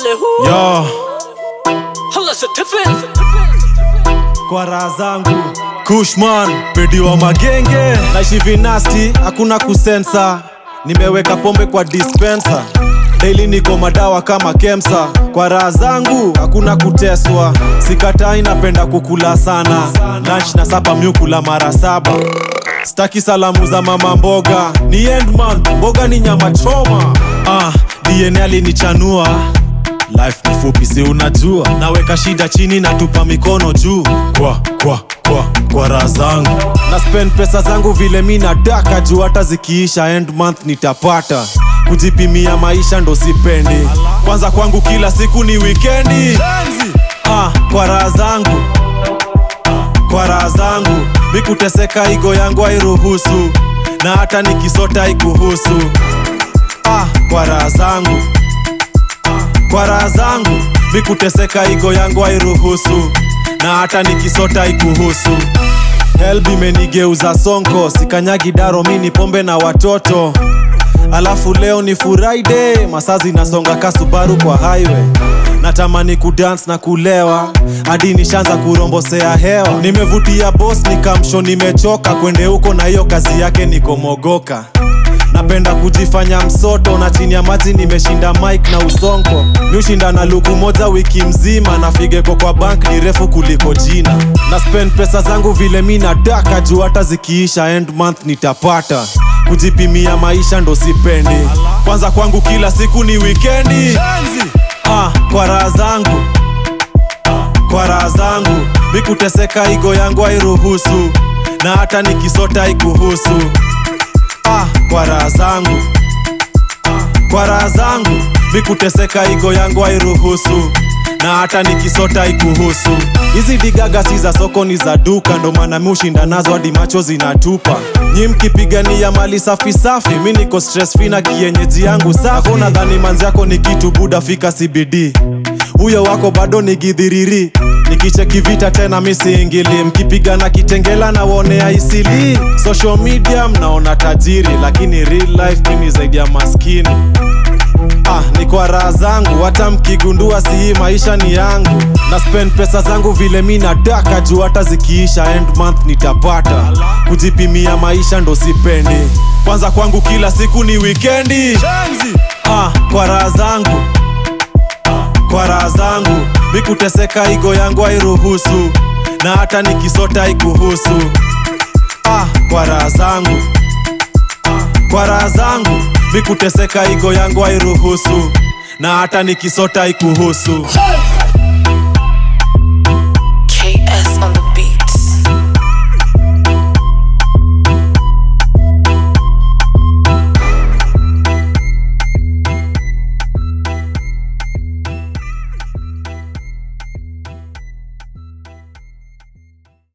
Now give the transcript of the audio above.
Ole hu Yo, Hala certificate kwa raha zangu Kushman, pedi wa magenge Naishi vinasti, hakuna kusensa Nimeweka pombe kwa dispenser Daily niko madawa kama kemsa Kwa raha zangu, hakuna kuteswa Sikatai napenda kukula sana Lunch na sapa miukula mara saba Staki salamu za mama mboga Ni endman, mboga ni nyama choma Ah, DNA alinichanua Life ni fupi si unajua Naweka shida chini na tupa mikono juu Kwa, kwa, kwa, kwa raha zangu Na spend pesa zangu vile mi nataka juu hata zikiisha end month nitapata Kujipimia maisha ndo sipendi Kwanza kwangu kila siku ni wikendi ah, Kwa raha zangu kwa raha zangu mikuteseka igo yangu hairuhusu na hata nikisota ikuhusu ah, kwa raha zangu kwa raha zangu mikuteseka igo yangu hairuhusu na hata nikisota ikuhusu helb imenigeuza sonko sikanyagi daro mini pombe na watoto alafu leo ni friday masaa zinasonga kasubaru kwa highway natamani kudance na kulewa hadi nishaanza kurombosea hewa nimevutia bos nikamsho nimechoka kwende huko na hiyo kazi yake nikomogoka napenda kujifanya msoto na chini ya maji nimeshinda mike na usonko miushinda na luku moja wiki mzima na figeko kwa bank ni refu kuliko jina na spend pesa zangu vile mi nataka juu hata zikiisha end month nitapata kujipimia maisha ndo sipendi kwanza kwangu kila siku ni wikendi ah, kwa raha zangu kwa raha zangu mikuteseka igo yangu hairuhusu na hata nikisota ikuhusu ah, kwa raha zangu kwa raha zangu mikuteseka igo yangu hairuhusu na hata nikisota ikuhusu hizi digaga si za soko ni za duka ndo maana mi ushinda nazo hadi macho zinatupa nyi mkipigania mali safi safi mi niko stress free na kienyeji yangu safi nadhani manzi yako ni kitu buda fika cbd huyo wako bado ni gidhiriri nikicheki vita tena misiingili mkipigana kitengela na wonea isili social media mnaona tajiri lakini real life mimi zaidi ya maskini ah, ni kwa raha zangu hata mkigundua si hii maisha ni yangu na spend pesa zangu vile mi nataka juu hata zikiisha end month nitapata kujipimia maisha ndo sipendi kwanza kwangu kila siku ni wikendi ah, kwa raha zangu kwa raha zangu mikuteseka igo yangu hairuhusu na hata nikisota ikuhusu ah, kwa raha zangu kwa raha zangu mikuteseka igo yangu hairuhusu na hata nikisota ikuhusu Hey